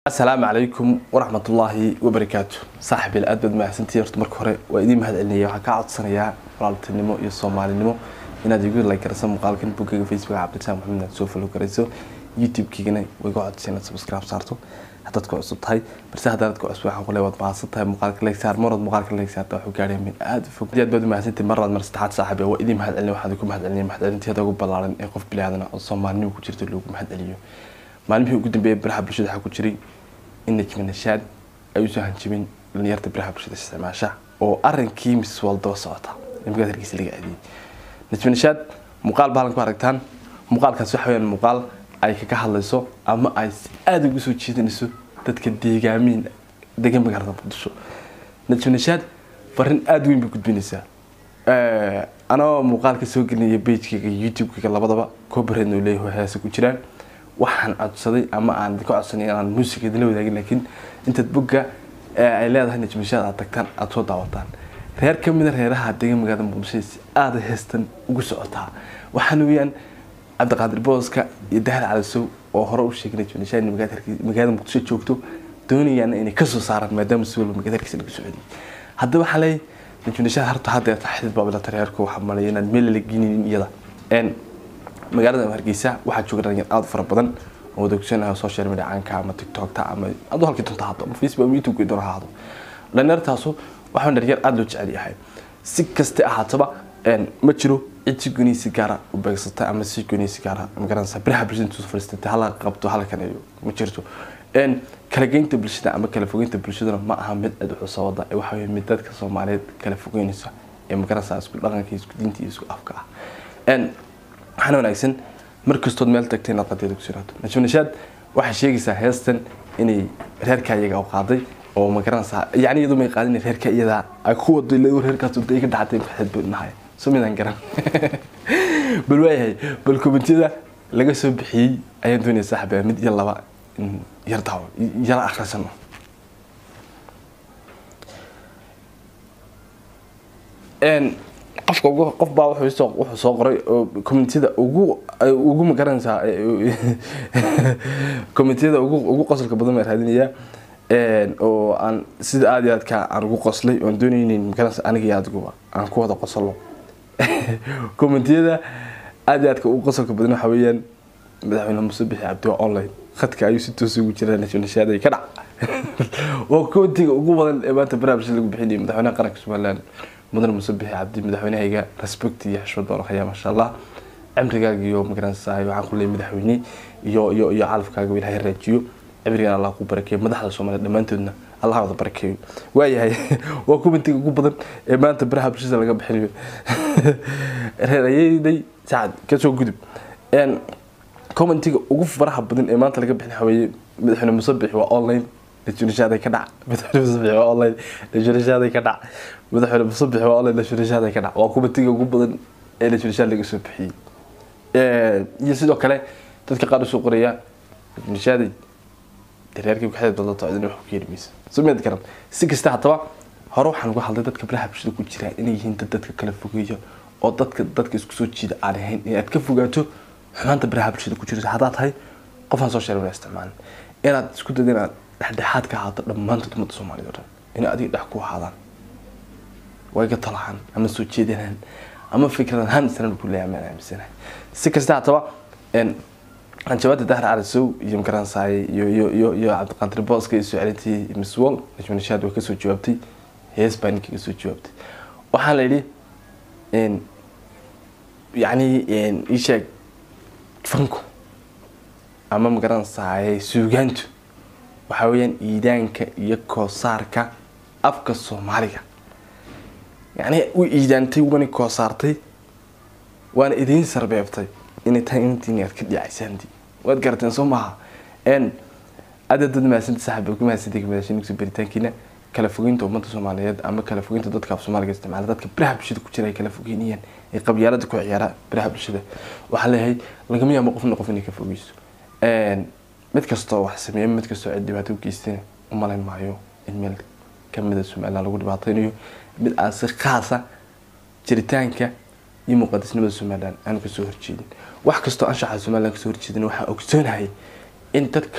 asalaamu calaykum waraxmatullaahi wabarakaatu saaxibil aad baad mahadsantihiin horta marka hore waa idiin mahad celinaya waxaan kaa codsanayaa walaaltinimo iyo soomaalinimo inaad igu like garayso muuqaalkan boggayga facebook cabdirasaaq maxamed aad soo follow garayso youtube-kiigana way iga codsan inaad subscribe saarto haddaad ku cusub tahay balse haddaad ku cusub waxaan kule waad mahadsan tahay muuqaalka like saar marad muuqaalka like saarta waxuu gaadhay min aad u fog aad baad u mahadsantihiin mar labaad mar saddexaad saaxiib waa idiin mahad celin waxaan ku mahad celinaya mahad celinteeda ugu ballaaran ee qof bilaadan oo soomaalinimo ku jirta loogu mahad celiyo maalmihii ugu dambeeyay baraha bulshada waxaa ku jiray in najmi nashaad ay usoo hanjibin dhalinyarta baraha bulshada isticmaasha oo arinkii mis waldaba socota imikaad hargeysa laga aadiyey najmi nashaad muuqaal baalan ku aragtaan muuqaalkaas waxa weyaan muuqaal ay kaga hadlayso ama ay si aada ugu soo jeedinayso dadka deegaamiin degan magaalada muqdisho najmi nashaad farin aada weyn bay gudbinaysaa anoo muuqaalka soo gelinaya bagekayga youtube-kayga labadaba coobareedna uu leeyahay heesa ku jiraan waxaan codsaday ama aan ka codsanay inaan muusiga idinla wadaagin laakiin intaad bogga ay leedahay najmishaad aad tagtaan aada soo daawataan reer ka mida reeraha degan magaalada muqdisho si aada heestan ugu socotaa waxaana weeyaan cabdiqaadir booska iyo dahal calisow oo hore u sheegay najmishaad in magaalada muqdisho joogto doonayaana inay kasoo saaraan maadaama si walba magaalada hargeysa laga socodiyay haddaba waxaa leeyahay najmishaad harta hadda taxdiid baabilata reerku waxaa malaya inaan meel la geeninin iyada magaalada hargeysa waxaa jooga dhalinyar aada fara badan oo adeegsanaha social media caanka ama tiktokta ama adu halkii dunta hado ama facebook ama youtube doona ha hado dhalinyartaasu waxaa dhalinyar aada loo jecel yahay si kaste ahaataba ma jiro cid si gooniisi gaara u beegsata ama si gooniisi gaara magaranaysa biraha bulshada intuu fariistay hala qabto halkan iyo ma jirto kala geynta bulshada ama kala fogeynta bulshaduna ma aha mid aad wuxuu wada waxa weeye mid dadka soomaaliyeed kala fogeynaysa ee magaranaysa isku dhaqanka isku diinta iyo isku afka ah waxaana wanaagsan markastood meel tagtay inaad qadeeda ku siraato najmi nashaad waxay sheegaysaa heestan inay reerka iyaga u qaaday oo ma garanaysaa yacni iyadoo may qaadin reerka iyada ay ku wado ilaa reerkaas wada iga dhacday maxaad buu nahay soo midaan garan bal waayahay bal komentiyada laga soo bixiyey ayaan doonaya saaxiba mid iyo laba yar daawo yala akhrisano qofka ugu qof baa wuxuu wuxuu soo qoray oo communitida ugu ugu magaranaysaa communitida ugu ugu qosolka badan baa raadinaya oo aan sida aada iyo aadka aan ugu qoslay oon doonaynin magaranaysa aniga iyo adiguba aan ku wada qosolo communitiyada aada iyo aadka ugu qosolka badan waxa weeyaan madaxweyne muuse bixi cabdi waa online khadka ayuu si toos ugu jiraa nashaadey ka dhac waa koontiga ugu badan ee maanta baraha bulshada lagu bixinayo madaxweynaha qaranka somaliland mudane muuse bixi cabdi madaxweynahayga respect iyo xishmad baan hayaa maasha allah cimrigaaga iyo magaranaysahay waxaan ku leeyahay madaxweyne iyo iyo iyo calafkaaga ilaahay raajiyo cimrigan allah ku barakeeyo madaxda soomaaliya dhammaantoodna allah wada barakeeyo waayahay waa kumantiga ugu badan ee maanta baraha bulshada laga bixinayo reerayday sacad kasoo gudub commentiga ugu faraha badan ee maanta laga bixin haweeye madaxweyne muuse bixi waa online najunashaaday ka dhac madaxweyne musabix waa online najunashaaday ka dhac madaxweyne musabix waa online najunashaaday ka dhac waa kumatiga ugu badan ee najunashaad laga soo bixiyey iyo sidoo kale dadka qaar usoo qoraya najunashaaday reerkii kaxda doodato cidina wax ku keeni maysa soo mid garan si kasta haddaba hore waxaan uga hadlay dadka baraha bulshada ku jira inay yihiin dad dadka kala fogeeya oo dadka dadka isku soo jiida aan ahayn inaad ka fogaato xumaanta baraha bulshada ku jirto haddaad tahay qofaan social media isticmaalin inaad isku dayda inaad dhexdhexaad ka ahaato dhammaantood ummadda soomaaliyed o dhan inay adiga dhex ku ahaadaan way ga talahaan ama soo jeedinaan ama fikrad ahaan islan ku leeyahay maan aaminsanahay si kasta haddaba hanjabaada dahar calisow iyo magaransaay iyo iyo iyo iyo cabdiqaadir booska iyo soo celintii miss wall najmi nashaad way kasoo jawaabtay hees baa ninka kasoo jawaabtay waxaa la yidhi yacni ii sheeg fanku ama magaranaysaay suugaantu waxaa weeyaan iidaanka iyo koosaarka afka soomaaliga yacni u iidaantay wana koosaartay waana idiin sarbeebtay inay tahay intiin aad ka dhicaysaan waad garateen soo maaha n aada dad mahadsanti saaxiib ku mahadsanti kamadaashinigso baritaankiina kala fogeynta ummadda soomaaliyeed ama kala fogeynta dadka af soomaaliga isticmaala dadka biraha bulshada ku jira ay kala fogeynayaan ee qabyaalada ku ciyaara biraha bulshada waxaa leeyahay lagama yaabo qofna qof inay ka fogeyso mid kastoo wax sameeya mid kastoo cid dhibaato u geystana u malayn maayo in meel kamida somaliland lagu dhibaateynayo mid aan si khaasa jiritaanka iyo muqadisnimada somaliland aanu kasoo horjeedin wax kastoo anshaxa somaliland kasoo horjeedin waxaan ogsoonahay in dadka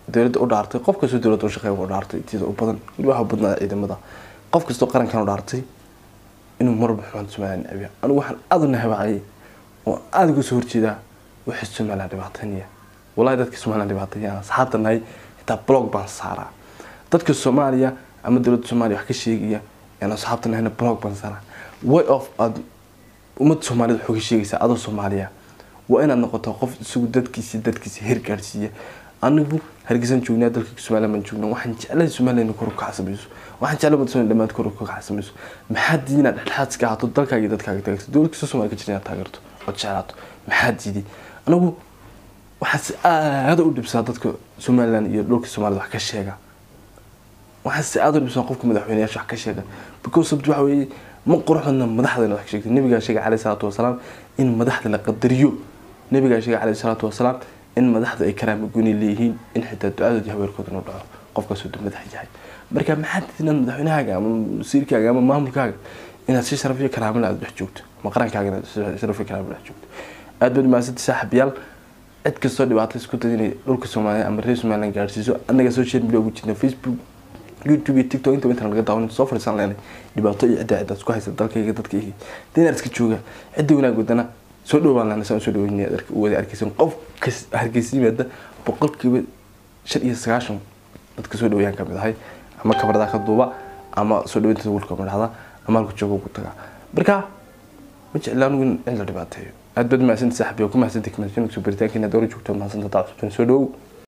dowladda u dhaartay qof kastoo dowladda u shaqeeya u dhaartay intida u badan weli waxa badnaa ciidamada qof kastoo qarankan u dhaartay inuu marba xumaan somaliland necbiya anigu waxaan aada u nahabacayay oo aada uga soo horjeedaa wixii somaliland dhibaatanaya wallahi dadka somaliland dhibaatanaya asxaabta nahay xitaa blog baan saaraa dadka soomaaliya ama dowladda soomaaliya wax ka sheegaya yaan asxaabta nahayna blog baan saaraa way of aad ummadda soomaaliyed waxuu ka sheegaysaa adoo soomaaliya waa inaad noqoto qof isagu dadkiisi dadkiisa heer gaadhsiiya anigu hargeysan joognaa dalka somaliland baan joognaa waxaan jeclahay somaliland inay kor u kacsamayso waxaan jeclay ummadda somaliland dhammaad kor u kacsamayso maxaa diidi inaad dhexdhexaad iska ahaato dalkaaga iyo dadkaaga taageerto dowlad kastoo soomaaliya ka jira inaad taageerto ood jeclaato maxaa diidi anigu waxaa si aada u dhibsaa dadka somaliland iyo dhulka soomaalida wax ka sheega waxaa si aada u dhibsaa qofka madaxweyneyaasha wax ka sheega because sababta waxa weeye ma qurux badna madaxdana wax ka sheegtay nabigaa sheegay caleyhi salaatu wasalaam in madaxda la qadariyo nabigaa sheegay caleyhi salaatu wasalaam in madaxda ay karaama guni leeyihiin in xitaa ducadood iyo haweerkooda inuu dhaco qofkaasoo duu madax yahay marka maxaa diid inaad madaxweynahaaga ama wasiirkaaga ama maamulkaaga inaad si sharaf iyo karaamala aad dhex joogto ma qarankaaga inaad si sharaf iyo karaamala dhex joogto aad baad mahadsantahay saaxiibayaal cid kastoo dhibaato isku dad inay dhulka soomaaliya ama reer somaliland gaadhsiiso annaga social media ugu jirna facebook youtube iyo tiktok inta inta laga daawan soo fadhiisan leenay dhibaato iyo cidda ciddaas ku haysa dalkayga dadkayga dinaar iska jooga cidda wanaag wadana soo dhowaan lana saan soo dhaweynaya wada arkaysan qof kas hargeysa yimaada boqolkiiba shan iyo sagaashan dadka soo dhawayaan kamid ahay ama kabardaa ka duuba ama soo dhaweynta wulka madhahda ama halku jooga ugu taga marka ma jecla anigu in la dhibaateeyo aad baad mahadsantahay saaxiib ku mahadsantahay kumaashan soo baritaankiina doora joogto mahadsantahay taa cusubtan soo dhawow